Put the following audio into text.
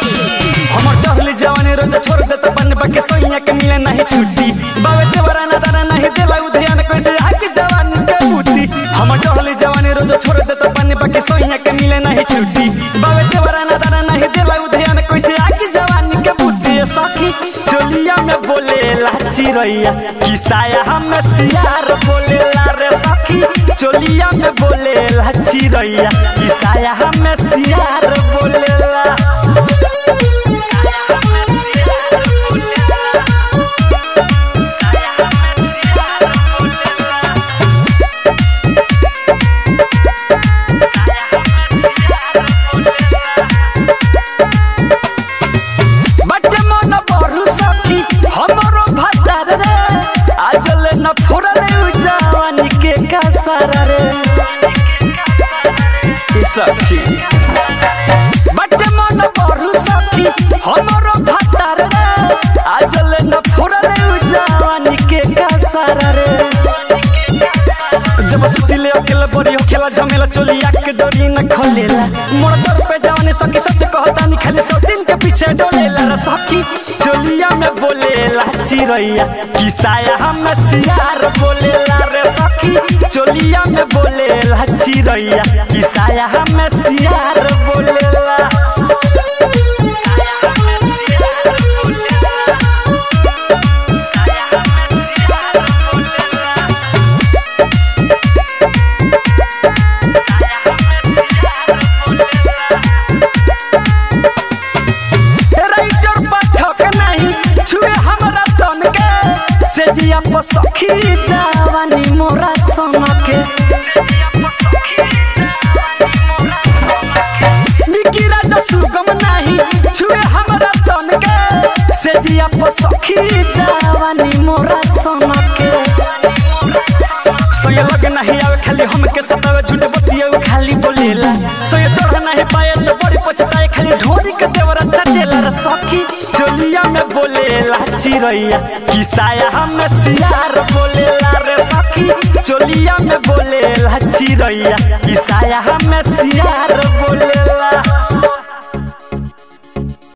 हमर चहली जवानी रोज छोड़ दे तो बन बके सोइया के मिले नहीं छुट्टी बावे देवरा ना दाना नहीं देला उधियान कैसे आके जवानी के बूटी हमर चहली जवानी रोज छोड़ दे तो बन बके सोइया के मिले नहीं छुट्टी बावे देवरा ना दाना नहीं देला उधियान कैसे आके जवानी के बूटी ये सखी चोलिया में बोले लाची रैया किसाया हम सियार बोले ला रे सखी चोलिया में बोले लाची रैया किसाया हम सियार बोले ला बटे मन बरु सखी हमरो भतार रे आजल न फुरले जवानी के कसर रे ए सखी बटे मन बरु सखी हमरो भतार रे आजल न फुरले जवानी के कसर रे जब सुतिले अकेला बड़ी होखेला झमेला चोलिया के डोरी न खोलेला मोर दर पे जवानी सखी सच कहता नहीं खाली सौ दिन के पीछे डोलेला रे सखी चोलिया में बोलेला चिरैया किसाया हम सियार बोलेला रे सखी चोलिया में बोलेला चिरैया किसाया हम सियार बोलेला राइटर पाठक नहीं छुए हमरा तन के से जिया पर सखी जवानी मोरा सन के निकी राजा सुगम नहीं छुए हमरा तन के से जिया पर सखी जवानी मोरा सन के सोये लग नहीं आवे खाली हमके सतावे झूठ बतिया खाली बोलेला सोये चढ़ नहीं पाए तो बड़ी पछताए खाली ढोरी के देवरा चटेला रे सखी चोलिया में बोलेला चिरैया किसाया हम सियार बोलेला रे सखी चोलिया में बोलेला चिरैया किसाया हम सियार बोलेला